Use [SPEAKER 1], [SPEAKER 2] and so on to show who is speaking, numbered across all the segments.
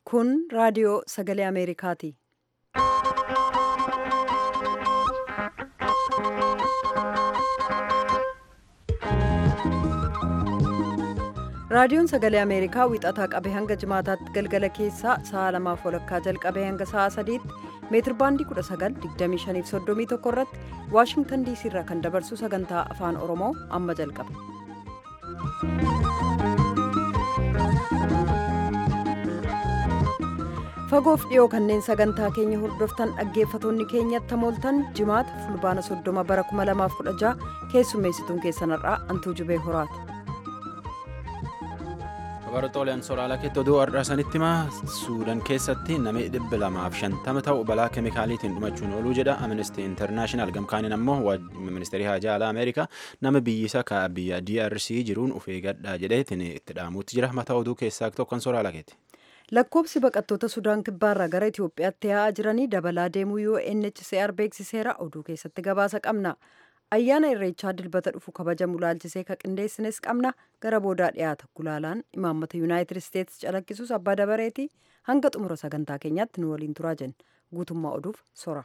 [SPEAKER 1] Kun raadiyoo sagalee Ameerikaati. Raadiyoon sagalee Ameerikaa wixataa qabee hanga jimaataatti galgala keessaa sa'a lamaaf walakkaa jalqabee hanga sa'a sadiitti meetirbaandii 19:2531 irratti Waashingtan diisii irraa kan dabarsu sagantaa afaan Oromoo amma jalqaba. Fagoof dhiyoo kanneen sagantaa keenya hordoftan dhaggeeffatoonni keenyatti hamooltan jimaata fulbaana 30 bara 2016 keessummeessituun keessanarraa Antuu Jubee Horaati.
[SPEAKER 2] Baratooleen soolaalaa keetti oduu har'aa sanitti himaa suudaan keessatti namni dhibba lamaaf shantama ta'u balaa keemikaaliitiin dhumachuun ooluu jedha amnesty international gamkaaniin ammoo ministeerii haajaa alaa ameerikaa nama biyyisaa ka biyya DRC jiruun of eeggadhaa jedheetiin itti dhaamuutti jira mataa oduu keessaa tokkon soolaalaa keetti.
[SPEAKER 1] Lakkoobsi baqattoota Sudaan kibbaarraa gara Itoophiyaatti yaa'aa jiranii dabalaa deemuu UNHCR beeksiseera oduu keessatti gabaasa qabna. Ayyaana Irreechaa dilbata dhufu kabajamu laalchisee ka qindeessines qabna gara boodaa dhiyaata gulaalaan imaammata Yuunaayitid Isteetsi calaqqisuus abbaa dabareeti hanga xumura sagantaa keenyaatti nu waliin turaa jenna guutummaa oduuf sora.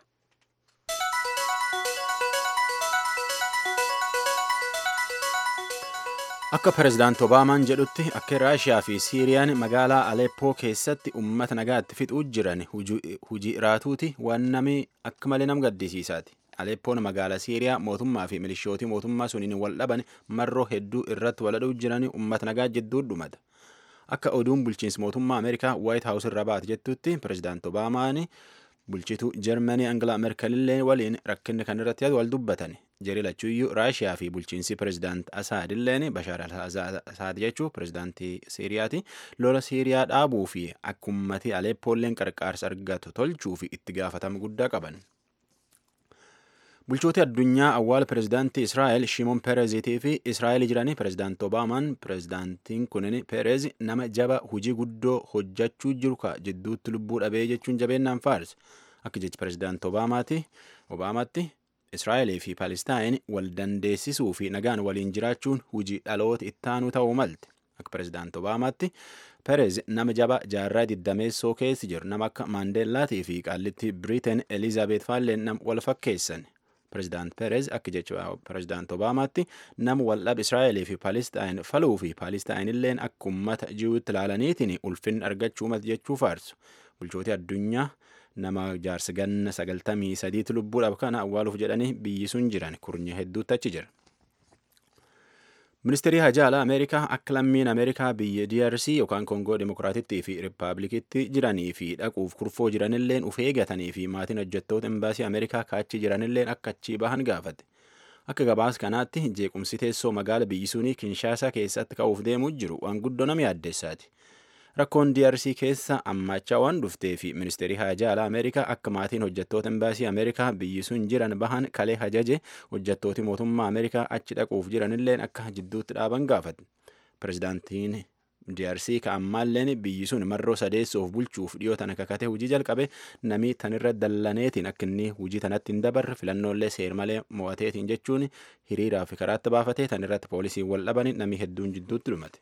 [SPEAKER 2] Akka pirezidaanti Obaamaan jedhutti akka Raashiyaa fi Siiriyaan magaalaa Aleppoo keessatti uummata nagaatti fixuu jiran hujii raatuuti waan namni akka malee nam gaddisiisaati. Aleppoon magaalaa Siiriyaa mootummaa fi milishootii mootummaa suniin wal dhaban marroo hedduu irratti waladhuu jiran uummata nagaa jidduu dhumata. Akka oduun bulchiinsi mootummaa Ameerikaa Waayit Haawus irra baate jettutti pirezidaanti Obaamaan bulchituu Jarmanii Angela Merkelillee waliin rakkinni kan irratti wal dubbatan. Jari lachuuyyuu Raashiyaa fi bulchiinsi pirezidaanti Asaad illeen Bashaar al-Asaad jechuu pirezidaantii Siiriyaati lola Siiriyaa dhaabuu fi akka ummati Aleppoolleen qarqaarsa argatu tolchuu fi itti gaafatama guddaa qaban. Bulchooti addunyaa awwaala pirezidaantii Israa'el Shimoon Pereziitii fi Israa'el jiranii pirezidaanti Obaamaan pirezidaantiin kunin Perez nama jaba hujii guddoo hojjachuu jiru ka jidduutti lubbuu dhabee jechuun jabeennaan faarse. Akka jechi pirezidaanti Obaamaatti Obaamaatti Israa'elii fi Palestaayin wal dandeessisuu fi nagaan waliin jiraachuun hujii dhaloota ittaanuu ta'uu malte. Akka pirezidaanti Obaamaatti Perez nama jaba jaarraa diddameessoo keessi jiru nama akka Maandeellaatii fi qaallitti Biriteen Elizaabeet Faalleen nama wal fakkeessan. Pirezidaant Perez akka jecha pirezidaant Obaamaatti nama waldhaba Israa'elii fi Palestaayin faluu fi Palestaayin illeen akka uummata jiruutti ilaalaniitiin ulfinni argachuu mati jechuu faarsu. Bulchooti addunyaa nama jaarsa ganna sagaltamii sadiitti lubbuudhaaf kana awwaaluuf jedhanii biyyi sun jiran kurnya hedduutti achi jira. Ministeerri hajaa alaa Ameerikaa akka lammiin Ameerikaa biyya DRC yookaan Koongoo Dimokiraatittii fi Rippaabilikitti jiranii fi dhaquuf kurfoo jiranilleen uf eegatanii fi maatiin hojjettoota imbaasii Ameerikaa kaachi jiranilleen akka achii bahan gaafate. Akka gabaas kanaatti jeequmsi teessoo magaala biyyi sunii Kinshaasaa keessatti ka'uuf deemuu jiru waan guddoo nama yaaddeessaati. Rakkoon DRC keessa ammachaa waan dhuftee fi ministeerri hajaa alaa Ameerikaa akka maatiin hojjettoota imbaasii Ameerikaa biyyi sun jiran bahan kalee hajaje hojjettooti mootummaa Ameerikaa achi dhaquuf jiranilleen akka jidduutti dhaaban gaafate. Pirezidaantiin DRC ka ammaalleen biyyi sun marroo sadeessuuf bulchuuf dhiyoo tana kakate hujii jalqabe namii tanirra dallaneetiin akka inni hujii tanatti hin dabarre filannoollee seermalee mo'ateetiin jechuun hiriiraa fi karaatti baafatee tanirratti poolisiin wal dhabanii namii hedduun jidduutti dhumate.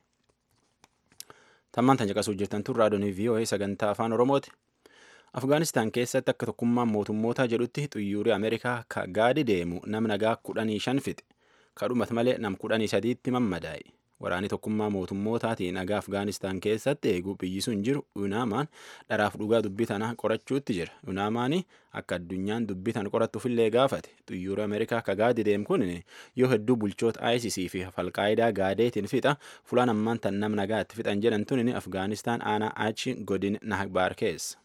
[SPEAKER 2] Tammaan tan caqasuu jirtan tun raadiyoonii VOA sagantaa afaan Oromooti. Afgaanistaan keessatti akka tokkummaan mootummoota jedhutti xuyyoorri Ameerikaa ka gaadi deemu nam nagaa kudhanii shan fixe. Kadhumat malee nam kudhanii sadiitti mammadaa'e. Waraanni tokkummaa mootummootaatiin nagaa Afgaanistaan keessatti eeguu biyyi sun jiru Unaamaan dharaaf dhugaa dubbii tana qorachuutti jira. Unaamaani akka addunyaan dubbii tana qorattuufillee gaafate. Xuyyoorri Ameerikaa ka gaadi deemu kun yoo hedduu bulchoota ISIS fi falqaayidaa gaadeetiin fixa fulaan ammaan tan nam nagaa itti fixan jedhan tun Afgaanistaan aanaa achi godin Nahbaar keessa.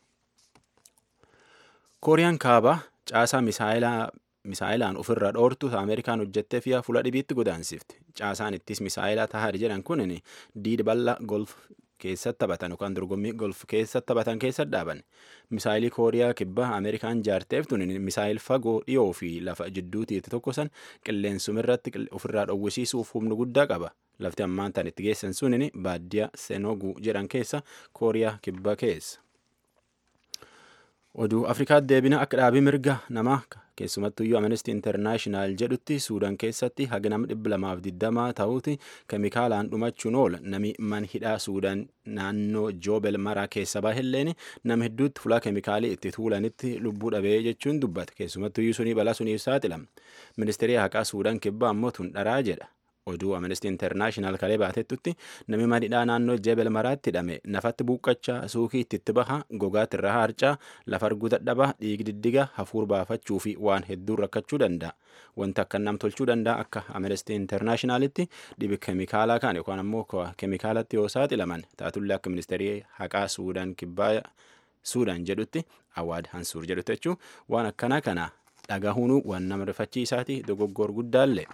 [SPEAKER 2] Kooriyaan kaabaa caasaa misaayilaa misaayilaan ofirra dhoortu Ameerikaan hojjettee fi fuula dhibiitti godaansifti. Caasaan ittis misaayilaa tahar jedhan kun diida bal'aa golf keessatti taphatan yookaan dorgommii golf keessatti taphatan keessa dhaaban. Misaayilii Kooriyaa kibbaa Ameerikaan jaarteef tun misaayil fagoo dhiyoo fi lafa jidduutiitti tokkosan qilleensumirratti ofirraa dhowwisiisuuf humna guddaa qaba. Lafti ammaan tan itti geessan sun baadiyyaa Senogu jedhan keessa Kooriyaa kibbaa keessa. Oduu Afrikaatti deebina akka dhaabii mirga namaa keessumattuyyuu amnesty internaashinaal jedhutti suudaan keessatti haga nama dhibba lamaaf digdamaa ta'uuti keemikaalaan dhumachuun oola nami man hidhaa suudaan naannoo joobel maraa keessa bahelleen nama hedduutti fulaa keemikaalii itti tuulanitti lubbuu dhabee jechuun dubbata keessumattuyyuu sunii balaa suniif saaxilama ministeerii haqaa suudaan kibbaa ammoo tun dharaa jedha oduu amnesty internaashinaal kalee baatettutti nami madhidhaa naannoo jebel maraatti hidhame nafatti buuqqachaa suukii itti baha gogaatti irraa harcaa lafa arguu dadhabaa dhiig diddiga hafuur baafachuu fi waan hedduun rakkachuu danda'a wanti akka nam tolchuu danda'a akka amnesty internaashinaalitti dhibi keemikaalaa kan yookaan ammoo keemikaalatti yoo saaxilaman taatullee akka ministeerii haqaa suudaan kibbaa suudaan jedhutti awaad hansuur jedhutti jechuun waan akkanaa kana dhagahuun waan nama rifachiisaati dogoggor guddaallee.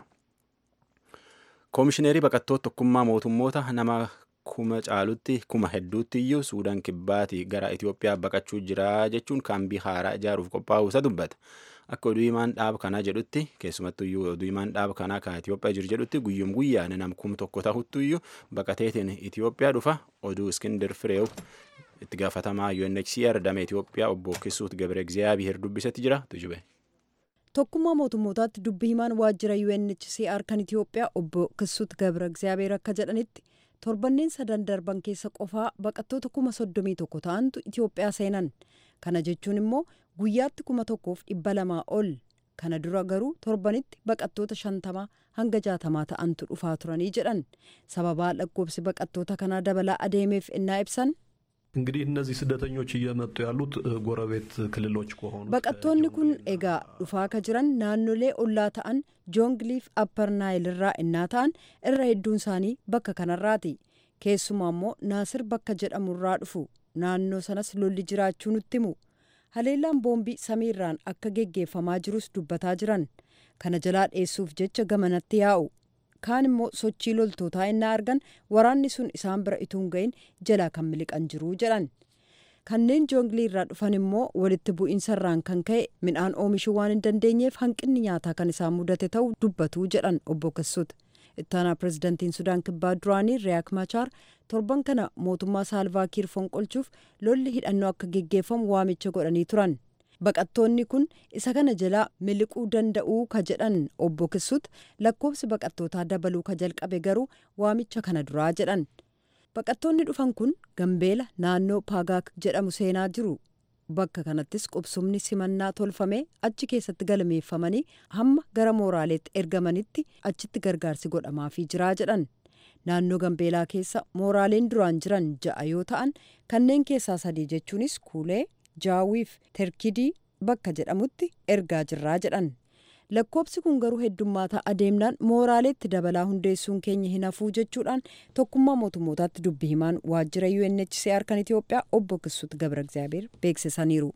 [SPEAKER 2] koomishineerii baqattoota tokkummaa mootummoota nama kuma caalutti kuma hedduutti iyyuu suudaan kibbaati gara itiyoophiyaa baqachuu jira jechuun kaambii haaraa ijaaruuf qophaa'uu isa dubbata akka oduu himaan dhaaba kanaa jedhutti keessumattu iyyuu oduu himaan dhaaba kanaa kan itiyoophiyaa jiru jedhutti guyyum guyyaan nam kum tokko tahuttu iyyuu baqateetiin itiyoophiyaa dhufa oduu iskindir fireew itti gaafatamaa UNHCR damee itiyoophiyaa obbo Kisuut Gabre Egziyaabiheer dubbisetti jira tujube.
[SPEAKER 1] tokkummaa mootummootaatti dubbi himaan waajjira UNHCR kan Itiyoophiyaa obbo Kisuut Gabra Egziyaabeer akka jedhanitti torbanneen sadan darban keessa qofaa baqattoota kuma soddomii tokko ta'antu Itiyoophiyaa seenan kana jechuun immoo guyyaatti kuma tokkoof dhibba lamaa ol kana dura garuu torbanitti baqattoota shantamaa hanga jaatamaa ta'antu dhufaa turanii jedhan sababaa lakkoobsi baqattoota kanaa dabalaa adeemeef innaa ibsan
[SPEAKER 3] እንግዲህ እነዚህ ስደተኞች እየመጡ ያሉት ጎረቤት ክልሎች ከሆኑ
[SPEAKER 1] baqattoonni kun egaa dhufaa ka jiran naannolee ollaa ta'an joongliif appar naayil irraa innaa ta'an irra hedduun isaanii bakka kanarraati keessumaa immoo naasir bakka jedhamurraa dhufu naannoo sanas lolli jiraachuu nutti himu haleellaan boombii samiirraan akka geggeeffamaa jirus dubbataa jiran kana jalaa dheessuuf jecha gamanatti yaa'u kaan immoo sochii loltootaa innaa argan waraanni sun isaan bira ituun ga'in jalaa kan miliqan jiruu jedhan kanneen joonglii irraa dhufan immoo walitti bu'iinsarraan kan ka'e midhaan oomishuu waan hin dandeenyeef hanqinni nyaataa kan isaan mudate ta'uu dubbatuu jedhan obbo Kisuut. ittaanaa pirezidantiin sudaan kibbaa duraanii riyaak machaar torban kana mootummaa saalvaakiir fonqolchuuf lolli hidhannoo akka geggeeffamu waamicha godhanii turan baqattoonni kun isa kana jalaa miliquu danda'uu ka jedhan obbo Kisuut lakkoobsi baqattootaa dabaluu ka jalqabe garuu waamicha kana duraa jedhan baqattoonni dhufan kun gambeela naannoo paagaak jedhamu seenaa jiru bakka kanattis qubsumni simannaa tolfame achi keessatti galmeeffamanii hamma gara mooraaleetti ergamanitti achitti gargaarsi godhamaafii jiraa jedhan naannoo gambeelaa keessa mooraaleen duraan jiran ja'a yoo ta'an kanneen keessaa sadii jechuunis kuulee jaawiif terkidii bakka jedhamutti ergaa jirraa jedhan lakkoobsi kun garuu heddummaataa adeemnaan mooraaleetti dabalaa hundeessuun keenya hin hafuu jechuudhaan tokkummaa mootummootaatti dubbi himaan waajjira UNHCR kan Itiyoophiyaa obbo Kisuut Gabra Egziyaabeer beeksisaniiru.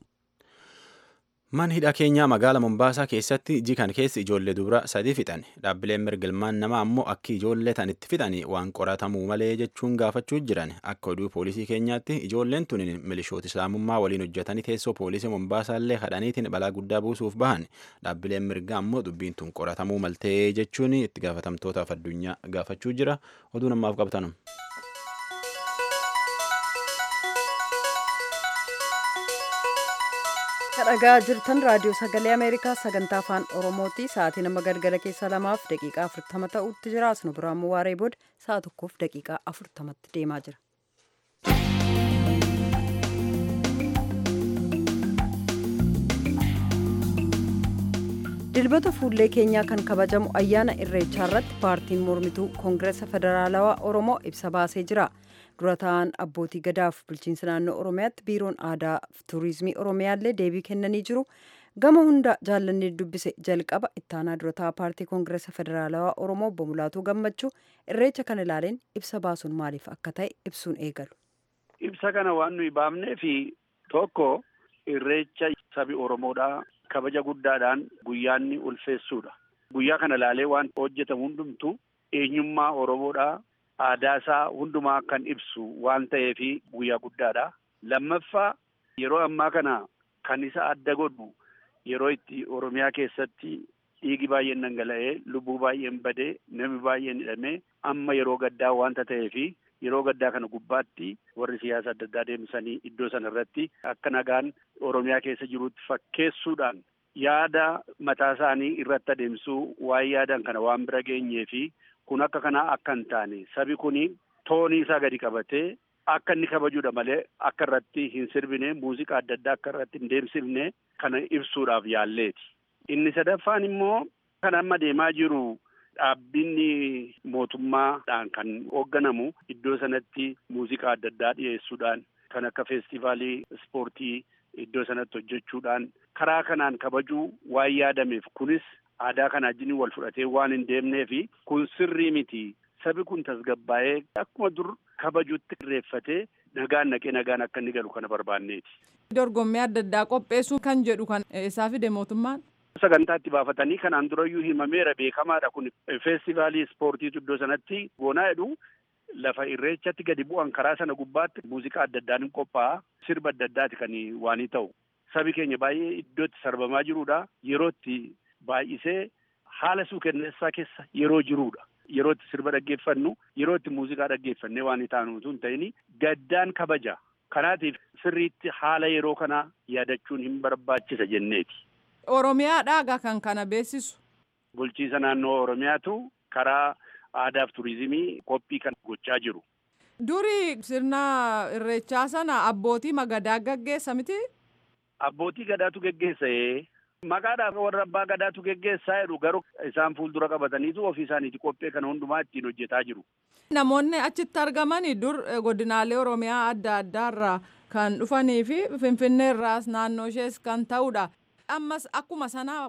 [SPEAKER 2] Man hidha keenyaa magaala Mombaasaa keessatti jikan keessi ijoollee dubara sadi fixan dhaabbileen mirgilmaan namaa ammoo akki ijoollee tan itti fixanii waan qoratamuu malee jechuun gaafachuu jiran akka oduu poolisii keenyaatti ijoolleen tun milishoota islaamummaa waliin hojjetanii teessoo poolisii Mombaasaa illee hadhaniitiin balaa guddaa buusuuf bahan dhaabbileen mirgaa ammoo dubbiin tun qoratamuu maltee jechuun itti gaafatamtootaaf addunyaa gaafachuu jira oduu namaaf qabtanum.
[SPEAKER 1] kadhagaa jirtan raadiyoo sagalee ameerikaa sagantaa afaan oromooti sa'aatii nama galgala keessa lamaaf daqiiqaa afurtama ta'utti jira asnu biraa ammoo waaree booda sa'a tokkoof daqiiqaa afurtamatti deemaa jira. dilbata fuullee keenyaa kan kabajamu ayyaana irreechaa irratti paartiin mormituu koongireesa federaalawaa oromoo ibsa baasee jira. dura ta'an abbootii gadaaf bulchiinsa naannoo oromiyaatti biiroon aadaa fi tuurizimii oromiyaallee deebii kennanii jiru gama hunda jaallannee dubbise jalqaba ittaanaa dura ta'aa paartii koongireesa federaalawaa oromoo obbo Mulaatuu gammachuu irreecha kana ilaaleen ibsa baasuun maaliif akka ta'e ibsuun eegalu.
[SPEAKER 4] ibsa kana waan nuyi baafnee fi tokko irreecha sabi oromoodhaa kabaja guddaadhaan guyyaanni ulfeessuudha guyyaa kana ilaalee waan hojjetamu hundumtu eenyummaa oromoodhaa aadaa isaa hundumaa kan ibsu waan ta'eefi guyyaa guddaadha. Lammaffaa yeroo ammaa kana kan isa adda godhu yeroo itti Oromiyaa keessatti dhiigi baay'een dhangala'ee lubbuu baay'een badee namni baay'een hidhamee amma yeroo gaddaa waanta ta'eefi yeroo gaddaa kana gubbaatti warri siyaasa adda addaa deemsanii iddoo sana irratti akka nagaan Oromiyaa keessa jirutti fakkeessuudhaan yaada mataa isaanii irratti adeemsuu waan yaadan kana waan bira geenyee fi kun akka kanaa akka hin taane sabi kuni toonii isaa gadi qabatee akka inni kabajuudha malee akka irratti hin sirbine muuziqaa adda addaa akka irratti hin deemsifne kana ibsuudhaaf yaalleeti. Inni sadaffaan immoo kan amma deemaa jiru dhaabbinni mootummaadhaan kan hoogganamu iddoo sanatti muuziqaa adda addaa dhiyeessuudhaan kan akka feestivaalii ispoortii iddoo sanatti hojjechuudhaan karaa kanaan kabajuu waan yaadameef kunis aadaa kana wajjin wal fudhatee waan hin deemnee fi kun sirrii miti. Sabi kun tasgabbaa'ee akkuma dur kabajuutti irreeffatee nagaan naqee nagaan akka inni galu kana barbaanneeti.
[SPEAKER 5] Dorgommii adda addaa qopheessuu kan jedhu kan isaa fide mootummaan.
[SPEAKER 4] Sagantaatti baafatanii kanaan durayyuu himameera beekamaadha kun feestivaalii ispoortiitu iddoo sanatti goonaa jedhu lafa irreechatti gadi bu'an karaa sana gubbaatti muuziqaa adda addaan hin qophaa'a sirba adda addaati kan waanii ta'u sabi keenya baay'ee iddootti sarbamaa jirudha yerootti baay'isee haala suukenneessaa keessa yeroo jirudha. Yerootti sirba dhaggeeffannu yerootti muuziqaa dhaggeeffannee waan taanu utuu hin ta'in gaddaan kabaja. Kanaatiif sirriitti haala yeroo kanaa yaadachuun hin barbaachisa jenneeti.
[SPEAKER 5] Oromiyaadhaa kan kana beeksisu.
[SPEAKER 4] Bulchiisa naannoo Oromiyaatu karaa aadaaf turizimii qophii kan gochaa jiru.
[SPEAKER 5] Duri sirna irreechaa sana abbootii magadaa gaggeessa miti?
[SPEAKER 4] Abbootii gadaatu geggeessa. Maqaadhaaf warra abbaa gadaatu geggeessaa jedhu garuu isaan fuuldura qabataniitu ofii isaaniiti qophee kana hundumaa ittiin hojjetaa jiru.
[SPEAKER 5] Namoonni achitti argamanii dur godinaalee Oromiyaa adda addaarraa kan dhufanii fi Finfinnee irraas naannoo ishees kan ta'udha. Ammas akkuma sanaa.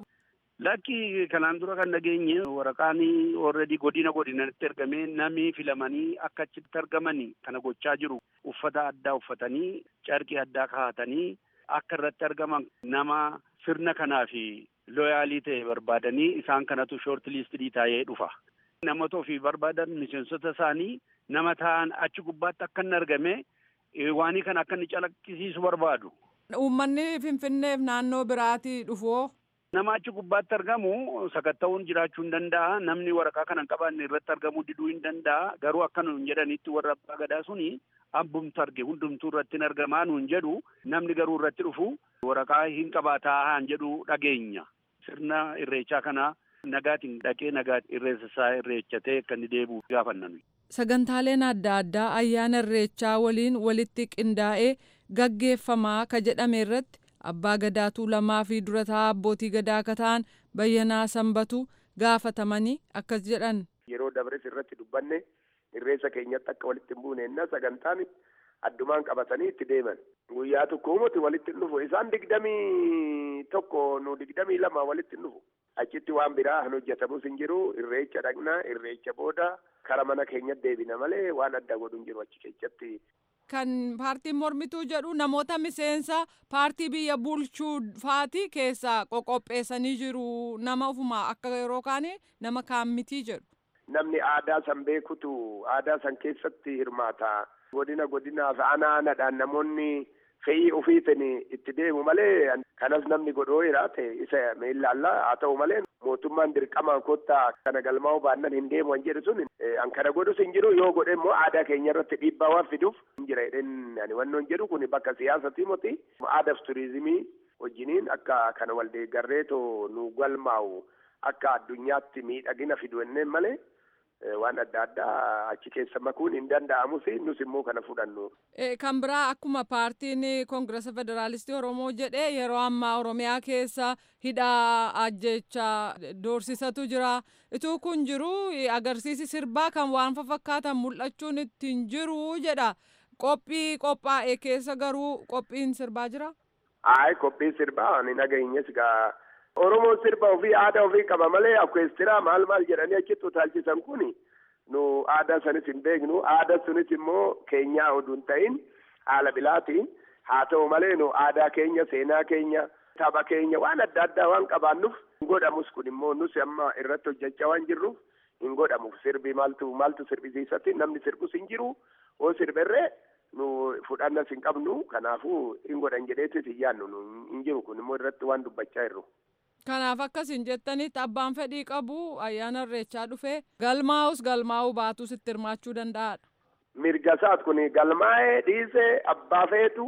[SPEAKER 4] Lakki kanaan dura kan dhageenye waraqaan already godina godinatti ergamee namni filamanii akka achitti argamanii kana gochaa jiru. Uffata addaa uffatanii carqii addaa kaa'atanii akka irratti argaman nama sirna kanaa fi looyaalii ta'e barbaadanii isaan kanatu shoort liistii taa'ee dhufa. Namoota ofii barbaadan miseensota isaanii nama ta'an achi gubbaatti akka inni argame waanii kana akka inni calaqqisiisu barbaadu.
[SPEAKER 5] Uummanni Finfinneef naannoo biraatii dhufoo.
[SPEAKER 4] Nama achi gubbaatti argamu sakatta'uun jiraachuu hin danda'a. Namni waraqaa kana hin qabaanne irratti argamuu diduu hin danda'a. Garuu akka nuun jedhanitti warra abbaa gadaa suni abbumtu arge hundumtuu irratti hin argamaa nuun jedhu namni garuu irratti dhufu waraqaa hin qabaataa jedhu dhageenya. Sirna irreechaa kana nagaatiin dhaqee nagaatti irreessa isaa irreechatee akka inni deebi'u gaafannan.
[SPEAKER 5] Sagantaaleen adda addaa ayyaana irreechaa waliin walitti qindaa'ee gaggeeffamaa ka jedhame irratti abbaa gadaatuu lamaa fi durataa abbootii gadaa akka ta'an bayyanaa sanbatu gaafatamanii akkas jedhan.
[SPEAKER 6] Yeroo dabres irratti dubbanne irreessa keenyatti akka walitti hin buune inna sagantaan addumaan qabatanii itti deeman. Guyyaa tokko uumati walitti hin dhufu. Isaan digdamii tokko nu digdamii lama walitti hin dhufu. Achitti waan biraa hin hojjetamus hin jiru. Irreecha dhaqna, irreecha booda kara mana keenyatti deebina malee waan adda godhu hin jiru achi keessatti.
[SPEAKER 5] Kan paartiin mormituu jedhu namoota miseensa paartii biyya bulchuu faati keessaa qoqopheessanii jiru. Nama ofuma akka yeroo kaane nama kaan mitii jedhu.
[SPEAKER 6] Namni aadaa san beekutu aadaa san keessatti hirmaata. Godina godinaaf aanaa aanaadhaan namoonni fe'ii ofiitiin itti deemu malee kanas namni godhoo jiraate isa miillaalla haa ta'u malee mootummaan dirqamaan kottaa kana galmaa'uu baannan hin deemu an jedhu sun an kana godhus hin jiru yoo godhe immoo aadaa keenya irratti dhiibbaa waan fiduuf hin jira jedheen ani wannoon jedhu kun bakka siyaasatii moti aadaaf turizimii wajjiniin akka kana wal deeggarreetoo nu galmaa'u akka addunyaatti miidhagina fidu jenneen malee waan adda addaa achi keessa makuun hin danda'amus nus immoo kana fudhannu.
[SPEAKER 5] Kan biraa akkuma paartiin koongirasa federaalistii Oromoo jedhee yeroo ammaa Oromiyaa keessa hidhaa ajjechaa doorsisatu jira. Ituu kun jiru agarsiisi sirbaa kan waan fakkaatan mul'achuun ittiin jiru jedha. Qophii qophaa'e keessa garuu qophiin sirbaa jira?
[SPEAKER 6] Ayi qophiin sirbaa ani dhageenyes gaa. Oromoon sirba ofii aadaa ofii qaba malee akkeestiraa maal maal jedhanii achitti utaalchisan kun nu aadaa sanis hin beeknu aadaa sunis immoo keenyaa oduu hin ta'in haala bilaatiin haa ta'u malee nu aadaa keenya seenaa keenya tapha keenya waan adda addaa waan qabaannuuf hin godhamus kun immoo nus amma irratti hojjechaa waan jirruuf hin godhamu sirbi maaltu maaltu sirbisiisatti namni sirbus hin jiru hoo sirberree nu fudhannas hin qabnu kanaafuu hin godhan jedheetis hin yaannu hin jiru kun immoo irratti waan dubbachaa jirru.
[SPEAKER 5] Kanaaf akkasin jettanitti abbaan fedhii qabu ayyaana irreechaa dhufee galmaa'us galmaa'uu baatus itti hirmaachuu danda'aadha.
[SPEAKER 6] Mirga isaat kun galmaa'ee dhiisee abbaa feetu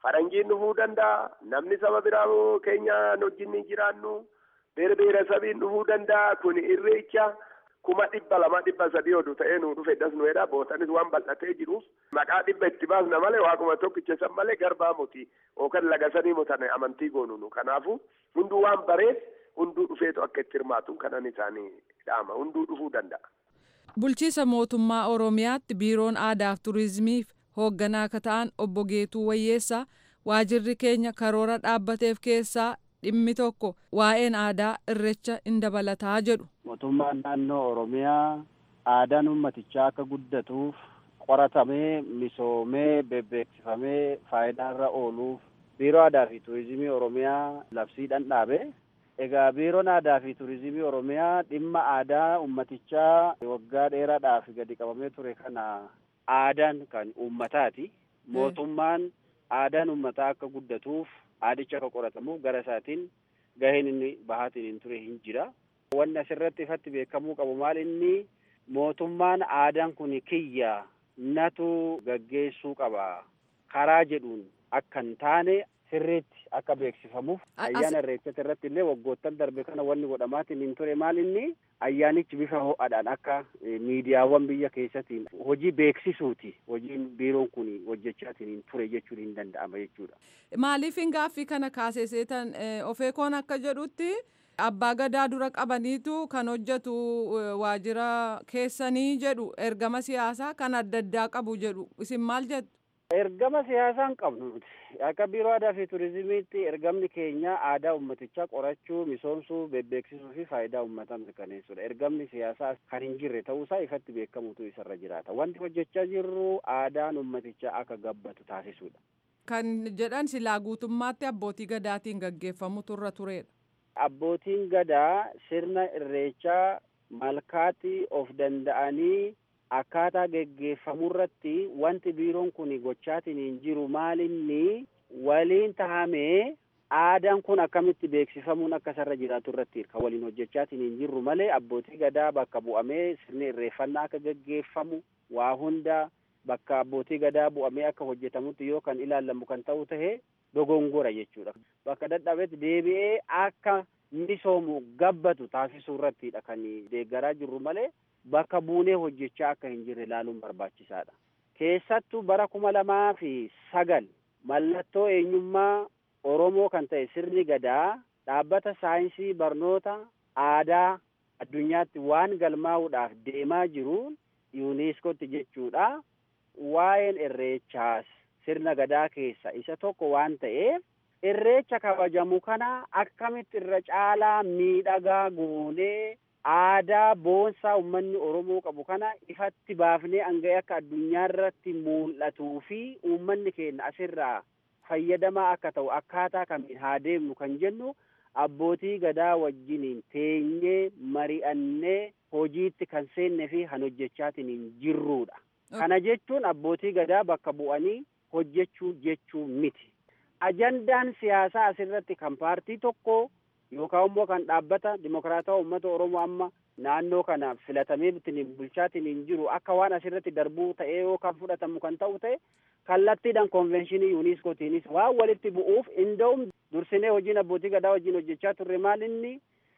[SPEAKER 6] faranjiin dhufuu danda'a namni saba biraa keenya wajjin jiraannu beera beerasabiin dhufuu danda'a kun irreecha kuma dhibba lama dhibba sadii odu ta'ee nu dhufe das nu jedha bootanis waan bal'atee jiruuf maqaa dhibba itti baasna malee waaquma tokkicha san malee garbaa muti yookaan lagasanii mutan amantii goonu nu kanaafu hunduu waan bareef hunduu dhufeetu akka itti hirmaatu kanan isaanii dhaama hunduu dhufuu danda'a.
[SPEAKER 5] Bulchiisa mootummaa Oromiyaatti biiroon aadaaf turizimiif hoogganaa akka ta'an obbo Geetuu Wayyeessaa waajirri keenya karoora dhaabbateef keessaa dhimmi tokko waa'een aadaa irreecha in dabalataa jedhu.
[SPEAKER 7] Mootummaan naannoo Oromiyaa aadaan uummatichaa akka guddatuuf qoratamee misoomee bebbeeksifamee faayidaarra ooluuf biiroo aadaa fi turizimii Oromiyaa labsiidhaan dhaabe. Egaa biiroon aadaa fi turizimii Oromiyaa dhimma aadaa uummatichaa waggaa dheeraadhaaf gadi qabamee ture kana aadaan kan uummataati. Mootummaan aadaan uummataa akka guddatuuf aadicha akka qoratamuuf gara isaatiin gaheen inni bahaatiin hin ture hin jira. Wanni asirratti ifatti beekamuu qabu maal inni mootummaan aadaan kun kiyya natu gaggeessuu qaba karaa jedhuun akka hin taane sirriitti akka beeksifamuuf ayyaana irreechatti irratti illee waggoottan darbe kana wanni godhamaatiin hin ture maal inni ayyaanichi bifa ho'aadhaan akka miidiyaawwan biyya keessatiin hojii beeksisuuti hojiin biiroon kun hojjechaatiin hin ture jechuun hin danda'ama jechuudha.
[SPEAKER 5] Maaliif hin gaaffii kana kaaseseetan ofeekoon akka jedhutti abbaa gadaa dura qabaniitu kan hojjetu waajjira keessanii jedhu ergama siyaasaa kan adda addaa qabu jedhu isin maal jettu?
[SPEAKER 7] Ergama siyaasaa hin qabnu nuti. Akka biiroo aadaa fi turizimiitti ergamni keenya aadaa uummatichaa qorachuu, misoomsuu, bebbeeksisuu fi faayidaa uummataa mirkaneessuudha. Ergamni siyaasaa kan hin jirre ta'uusaa ifatti beekamutu isarra jiraata. Wanti hojjechaa jirru aadaan uummatichaa akka gabbatu taasisuudha.
[SPEAKER 5] Kan jedhan silaa guutummaatti abbootii gadaatiin gaggeeffamutu irra turedha.
[SPEAKER 7] Abbootiin gadaa sirna irreechaa malkaatti of danda'anii akkaataa geggeeffamuu irratti wanti biiroon kun gochaatiin hin jiru maalinni waliin tahamee aadaan kun akkamitti beeksifamuun akka isarra jiraatu irratti kan waliin hojjechaatiin hin jirru malee abbootii gadaa bakka bu'amee sirni irreeffannaa akka geggeeffamu waa hunda bakka abbootii gadaa bu'amee akka hojjetamutti yoo kan ilaallamu kan ta'u tahe dogongora jechuudha. Bakka dadhabetti deebi'ee akka misoomu gabbatu taasisuu irrattidha kan deeggaraa jirru malee bakka buunee hojjechaa akka hin jirre ilaaluun barbaachisaadha. Keessattuu bara kuma lamaa fi sagal mallattoo eenyummaa Oromoo kan ta'e sirni gadaa dhaabbata saayinsii barnoota aadaa addunyaatti waan galmaa'uudhaaf deemaa jiruun yuuniskootti jechuudha. Waa'een irreechaas sirna gadaa keessa isa tokko waan ta'eef irreecha kabajamu kana akkamitti irra caalaa miidhagaa goonee aadaa boonsaa uummanni Oromoo qabu kana ifatti baafnee hanga'ee akka addunyaa irratti mul'atuu fi uummanni keenya asirraa fayyadamaa akka ta'u akkaataa kamiin haa deemnu kan jennu abbootii gadaa wajjiniin teenyee mari'annee hojiitti kan seennee fi kan hojjechaatiin hin jirruudha. Kana jechuun abbootii gadaa bakka bu'anii hojjechuu jechuu miti. Ajandaan siyaasaa asirratti kan paartii tokko yookaan immoo kan dhaabbata dimokiraatawaa uummata Oromoo amma naannoo kana filatamee ittiin bulchaatiin hin jiru akka waan asirratti darbuu ta'ee yookaan fudhatamu kan ta'u ta'e kallattiidhaan konvenshinii yuuniskootiinis waan walitti bu'uuf inda'um dursinee hojiin abbootii gadaa wajjin hojjechaa turre maal inni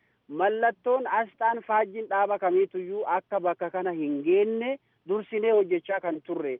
[SPEAKER 7] mallattoon asxaan faajjiin dhaaba kamiituyyuu akka bakka kana hin geenne dursinee hojjechaa kan turre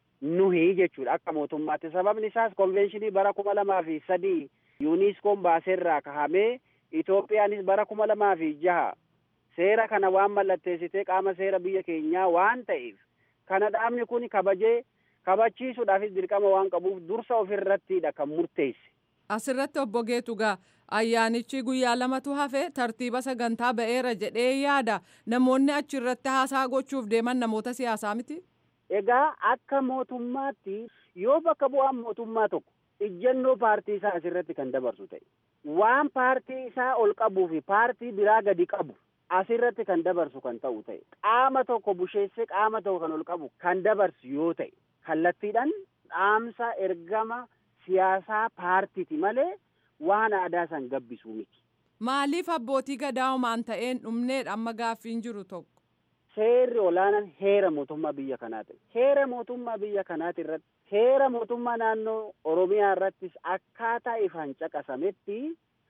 [SPEAKER 7] nuhi jechuudha akka mootummaatti sababni isaas konvenshinii bara kuma lamaa fi sadii yuuniskoon baaseerraa kahamee Itoophiyaanis bara kuma lamaa fi jaha seera kana waan mallatteessitee qaama seera biyya keenyaa waan ta'eef kana dhaabni kun kabajee kabachiisuudhaafis dirqama waan qabuuf dursa ofirrattiidha kan murteesse.
[SPEAKER 5] Asirratti obbo Geetugaa ayyaanichi guyyaa lamatu hafe tartiiba sagantaa ba'eera jedhee yaada namoonni achirratti haasaa gochuuf deeman namoota siyaasaa miti.
[SPEAKER 7] Egaa akka mootummaatti yoo bakka bu'aan mootummaa tokko ijjannoo paartii isaa asirratti kan dabarsu ta'e waan paartii isaa ol qabuu fi paartii biraa gadi qabu asirratti kan dabarsu kan ta'u ta'e qaama tokko busheessee qaama tokko kan ol qabu kan dabarsu yoo ta'e kallattiidhaan dhaamsa ergama siyaasaa paartiiti malee waan aadaa san gabbisuu miti.
[SPEAKER 5] Maaliif abbootii gadaa homaan ta'een dhumneedha amma gaaffiin jiru tokko?
[SPEAKER 7] Seerri olaanaan heera mootummaa biyya kanaa ta'e. Heera mootummaa biyya kanaati irratti seera mootummaa naannoo oromiyaa irrattis akkaataa ifaan caqasametti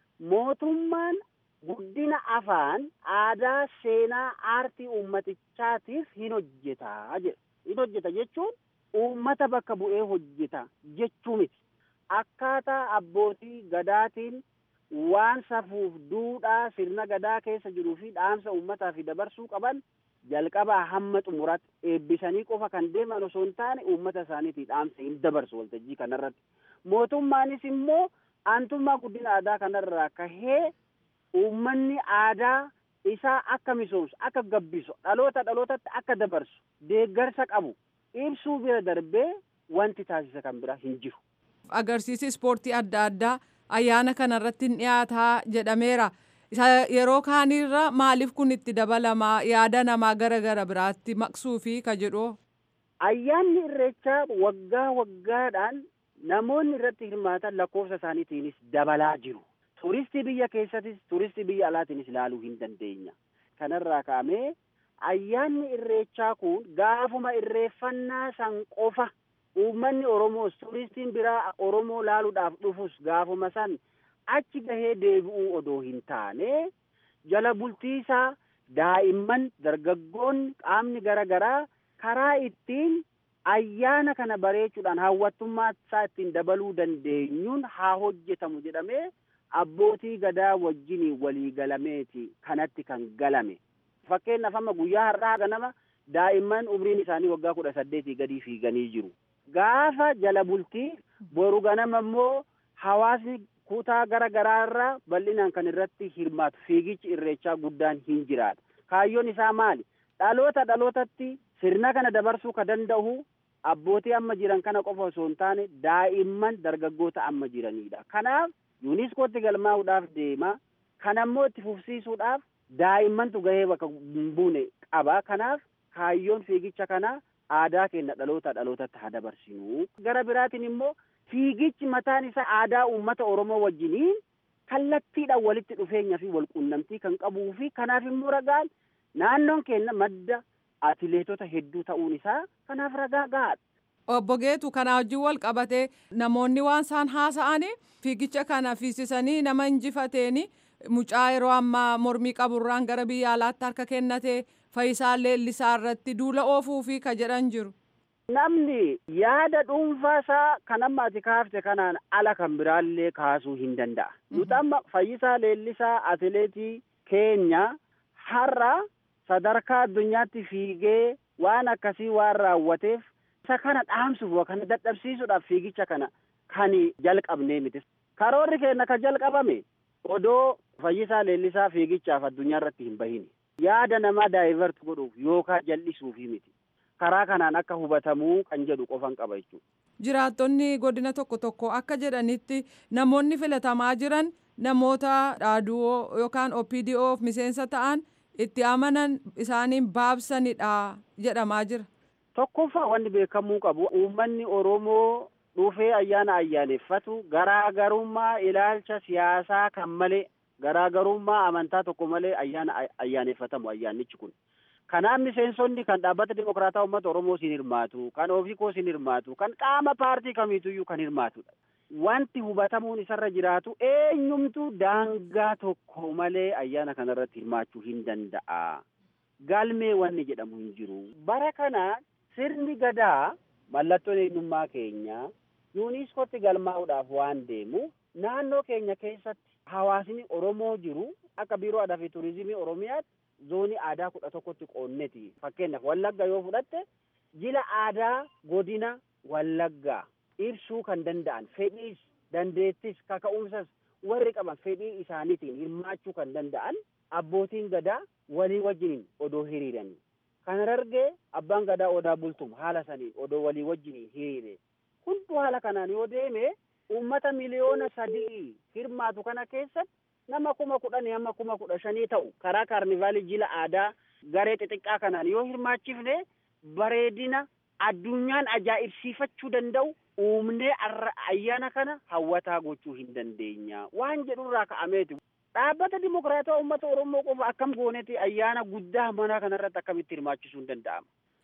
[SPEAKER 7] mootummaan guddina afaan aadaa seenaa aartii ummatichaatiif hin hojjetaa jedha hin hojjeta jechuun uummata bakka bu'ee hojjeta jechuu miti akkaataa abbootii gadaatiin waan safuuf duudhaa sirna gadaa keessa jiruu fi dhaamsa uummataa fi dabarsuu qaban jalqabaa hamma xumuraatti eebbisanii qofa kan deeman osoo hin taane uummata isaaniitii dhaamsa hin dabarsu waltajjii kanarratti mootummaanis immoo aantummaa guddina aadaa kanarraa kahee uummanni aadaa isaa akka misoomsu akka gabbisu dhaloota dhalootatti akka dabarsu deeggarsa qabu ibsuu bira darbee wanti taasisa kan bira hin jiru.
[SPEAKER 5] Agarsiisi ispoortii adda addaa ayyaana kanarratti hin dhiyaataa jedhameera. Isa yeroo kaanirra maaliif kun itti dabalamaa yaada namaa gara gara biraatti maqsuu fi ka jedhu.
[SPEAKER 7] Ayyaanni irreechaa waggaa waggaadhaan namoonni irratti hirmaatan lakkoofsa isaaniitiinis dabalaa jiru. Turistii biyya keessattis turistii biyya alaatiinis ilaaluu hin dandeenya. Kanarraa ka'amee ayyaanni irreechaa kun gaafuma irreeffannaa san qofa uummanni Oromoos turistiin biraa Oromoo laaluudhaaf dhufus gaafuma san achi gahee deebi'uu odoo hin taane jala bultiisaa daa'imman dargaggoonni qaamni gara garaa karaa ittiin ayyaana kana bareechuudhaan hawwattummaa isaa ittiin dabaluu dandeenyuun haa hojjetamu jedhamee abbootii gadaa wajjin walii galameeti kanatti kan galame. Fakkeenyaaf amma guyyaa har'aa ganama daa'imman umriin isaanii waggaa kudha saddeetii gadii fiiganii jiru. Gaafa jala bultii boru ganama immoo hawaasni kutaa gara garaa irraa bal'inaan kan irratti hirmaatu fiigichi irreechaa guddaan hin jiraata. Kaayyoon isaa maali? Dhaloota dhalootatti sirna kana dabarsuu ka danda'u abbootii amma jiran kana qofa osoo hin taane daa'imman dargaggoota amma jiranidha. Kanaaf yuuniskootti galmaa'uudhaaf deema. Kana immoo itti fufsiisuudhaaf daa'immantu gahee bakka hin buune qaba. Kanaaf kaayyoon fiigicha kana aadaa keenya dhaloota dhalootatti haa dabarsinu. Gara biraatiin immoo fiigichi mataan isaa aadaa uummata Oromoo wajjiniin kallattiidhaan walitti dhufeenya fi walquunnamtii kan qabuu fi kanaaf immoo ragaan naannoon keenya madda atileetota hedduu ta'uun isaa kanaaf ragaa gahaadha.
[SPEAKER 5] Obbo Geetu kanaa wajjin wal qabatee namoonni waan isaan haasa'anii fiigicha kana fiisisanii nama injifateeni mucaa yeroo ammaa mormii qaburraan gara biyya alaatti harka kennatee Fayyisaa Leellisaa irratti duula oofuu fi ka jedhan jiru.
[SPEAKER 7] Namni yaada dhuunfaa isaa kan amma ati kaafte kanaan ala kan biraallee kaasuu hin danda'a. Nuti amma Fayyisaa Leellisaa atileetii keenya har'a sadarkaa addunyaatti fiigee waan akkasii waan raawwateef isa kana dhaamsuuf kana dadhabsiisuudhaaf fiigicha kana kan jalqabnee miti. Karoorri keenya kan jalqabame odoo Fayyisaa Leellisaa fiigichaaf addunyaa irratti hin bahini. Yaada namaa daayivert godhuuf yookaan jal'isuufi miti. karaa kanaan akka hubatamuu kan jedhu qofan qaba jechuudha.
[SPEAKER 5] Jiraattonni godina tokko tokko akka jedhanitti namoonni filatamaa jiran namoota dhaaduu yookaan OPDOf miseensa ta'an itti amanan isaaniin baabsanidha jedhamaa jira.
[SPEAKER 7] Tokkoffaa wanni beekamuu qabu uummanni Oromoo dhufee ayyaana ayyaaneffatu garaagarummaa ilaalcha siyaasaa kan malee garaagarummaa amantaa tokko malee ayyaana ayyaaneffatamu ayyaannichi kun. Kanaaf miseensonni kan dhaabbata dimokiraataa uummata Oromoo siin hirmaatu, kan ofiikoo siin hirmaatu, kan qaama paartii kamiituyyuu kan hirmaatudha. Wanti hubatamuun isarra jiraatu eenyumtuu daangaa tokko malee ayyaana kanarratti hirmaachuu hin danda'a. Galmee wanni jedhamu hin jiru. Bara kana sirni gadaa mallattoon eenyummaa keenya yuuniskootti galmaa'uudhaaf waan deemu naannoo keenya keessatti hawaasni Oromoo jiru akka biiroo aadaa fi turizimii Oromiyaatti zoonii aadaa kudha tokkotti qoonneti fakkeenyaaf wallagga yoo fudhatte jila aadaa godina wallaggaa ibsuu kan danda'an fedhiis dandeettis kaka'umsas warri qaban fedhii isaaniitiin hirmaachuu kan danda'an abbootiin gadaa walii wajjiniin odoo hiriiranii kan argee abbaan gadaa odaa bultum haala saniin odoo walii wajjiniin hiriire hunduu haala kanaan yoo deeme uummata miliyoona sadii hirmaatu kana keessatti nama kuma kudhanii hamma kuma kudha shanii ta'u karaa kaarnivaalii jila aadaa garee xixiqqaa kanaan yoo hirmaachifne bareedina addunyaan ajaa'ibsiifachuu danda'u uumnee ayyaana kana hawwataa gochuu hin dandeenya waan jedhurraa ka'ameeti. Dhaabbata dimokiraataa uummata Oromoo qofa akkam gooneeti ayyaana guddaa manaa kanarratti akkamitti hirmaachisuu hin danda'ama.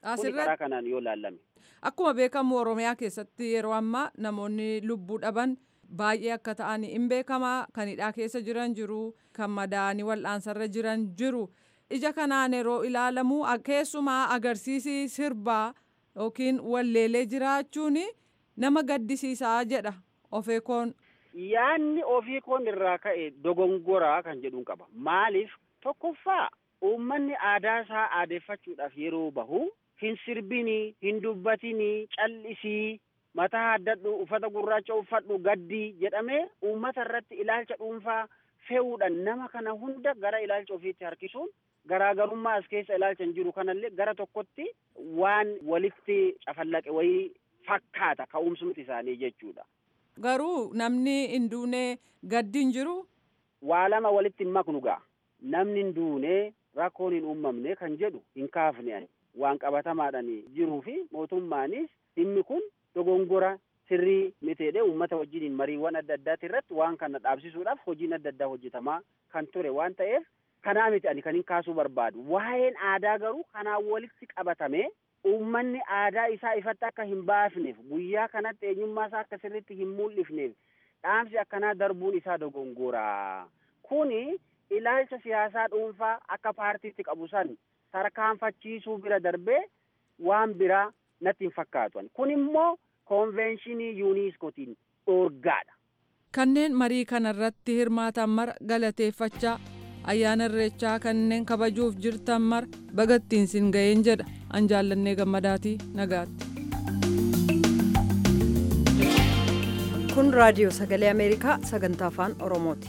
[SPEAKER 7] Kuni karaa kanaan yoo laalame.
[SPEAKER 5] Akkuma beekamu Oromiyaa keessatti yeroo ammaa namoonni lubbuu dhaban baay'ee akka ta'an hin beekamaa kan hidhaa keessa jiran jiru kan madaa'anii wal'aansarra jiran jiru ija kanaan yeroo ilaalamu keessumaa agarsiisi sirbaa yookiin walleelee jiraachuun nama gaddisiisaa jedha ofeekoon.
[SPEAKER 7] Yaanni ofii koon irraa ka'e dogongoraa kan jedhuun qaba. Maaliif tokkoffaa uummanni aadaa isaa aadeeffachuudhaaf yeroo bahu hin sirbinii, hin dubbatinii, callisii, mataa haddadhu, uffata gurraacha uffadhu, gaddii jedhamee uummata irratti ilaalcha dhuunfaa fe'uudhaan nama kana hunda gara ilaalcha ofiitti harkisuun garaagarummaa as keessa ilaalcha hin jiru kanallee gara tokkotti waan walitti cafallaqe wayii fakkaata ka'umsumti isaanii jechuudha.
[SPEAKER 5] Garuu namni hin duune gaddi hin jiru.
[SPEAKER 7] Waa lama walitti hin maknu ga'a. Namni hin duune rakkoon hin uumamne kan jedhu hin kaafne ani. Waan qabatamaadhaan jiruu fi mootummaanis dhimmi kun dogongora sirrii miteedhe uummata wajjiniin mariiwwan adda addaati irratti waan kana dhaabsisuudhaaf hojiin adda addaa hojjetamaa kan ture waan ta'eef kanaa miti ani kan hin kaasuu barbaadu. Waa'een aadaa garuu kanaan walitti qabatame uummanni aadaa isaa ifatti akka hin baafneef guyyaa kanatti eenyummaa isaa akka sirriitti hin mul'ifneef dhaamsi akkanaa darbuun isaa dogongoraa. Kuni ilaalcha siyaasaa dhuunfaa akka paartiitti qabu san tarkaanfachiisuu bira darbee waan biraa natti hin fakkaatu. Kun immoo koonvenshinii yuuniskootiin dhoorgaadha.
[SPEAKER 5] Kanneen marii kanarratti hirmaatan mara galateeffachaa ayyaana irreechaa kanneen kabajuuf jirtan mara bagattiin sin ga'een jedha an jaallannee gammadaatii nagaatti.
[SPEAKER 1] kun raadiyoo sagalee ameerikaa sagantaa afaan oromooti.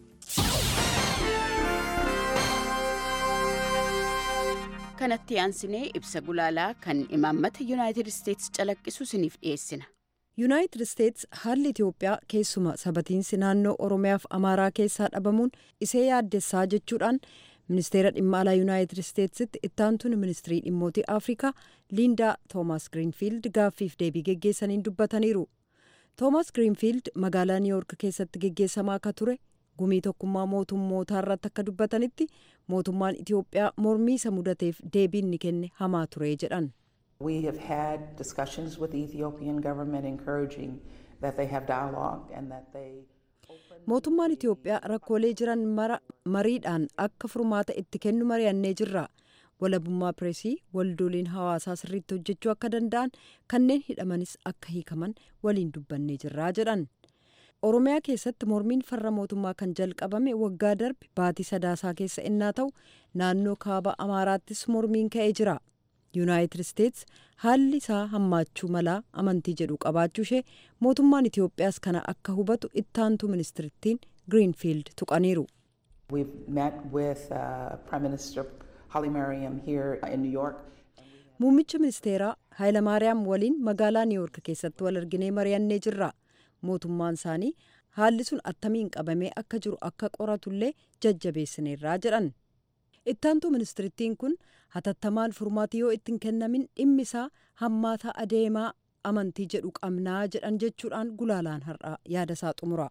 [SPEAKER 8] kanatti aansinee ibsa gulaalaa kan imaammata yuunaayitid isteetsi calaqqisu isiniif dhiyeessina.
[SPEAKER 1] yuunaayitid isteets haalli itiyoophiyaa keessuma sabatiinsi naannoo oromiyaaf amaaraa keessaa dhabamuun isee yaaddessaa jechuudhaan ministeera dhimma alaa yuunaayitid isteetsitti ittaantuun ministirii dhimmootii afrikaa liindaa toomaas giriinfiild gaaffiif deebii geggeessaniin dubbataniiru toomaas giriinfiild magaalaa niiwuork keessatti geggeessamaa akka ture gumii tokkummaa mootummootaa irratti akka dubbatanitti mootummaan itiyoophiyaa mormii isa mudateef deebiin ni kenne hamaa ture jedhan.
[SPEAKER 9] We have had discussions with the Ethiopian government encouraging that they have dialogue and that they
[SPEAKER 1] mootummaan itiyoophiyaa rakkoolee jiran mara mariidhaan akka furmaata itti kennu mari'annee jirra walabummaa pireesii waldooliin hawaasaa sirriitti hojjechuu akka danda'an kanneen hidhamanis akka hiikaman waliin dubbannee jirraa jedhan oromiyaa keessatti mormiin farra mootummaa kan jalqabame waggaa darbe baatii sadaasaa keessa innaa ta'u naannoo kaaba amaaraattis mormiin ka'ee jira yuunaayitid isteets haalli isaa hammaachuu malaa amantii jedhu qabaachuu ishee mootummaan itiyoophiyaas kana akka hubatu ittaantu ministirittiin giriinfiild tuqaniiru.
[SPEAKER 9] We've met with uh, Prime Minister Hailemariam here in New York.
[SPEAKER 1] Muummicha ministeeraa Haayileemaariyaam waliin magaalaa Niiwuork keessatti wal arginee mari'annee jirra. Mootummaan isaanii haalli sun attamiin qabamee akka jiru akka qoratullee jajjabeessineerraa jedhan. ittaantu ministirittiin kun hatattamaan furmaati yoo ittiin kennamin dhimmi isaa hammaataa adeemaa amantii jedhu qabnaa jedhan jechuudhaan gulaalaan har'aa yaada isaa xumura.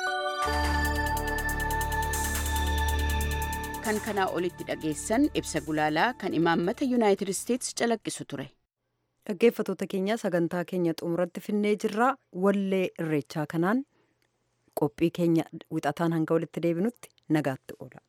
[SPEAKER 8] kan kanaa olitti dhageessan ibsa gulaalaa kan imaammata yuunaayitid isteetsi calaqqisu ture.
[SPEAKER 1] dhaggeeffatoota keenya sagantaa keenya xumuratti finnee jirraa wallee irreechaa kanaan qophii keenya wixataan hanga walitti deebinutti nagaatti oola.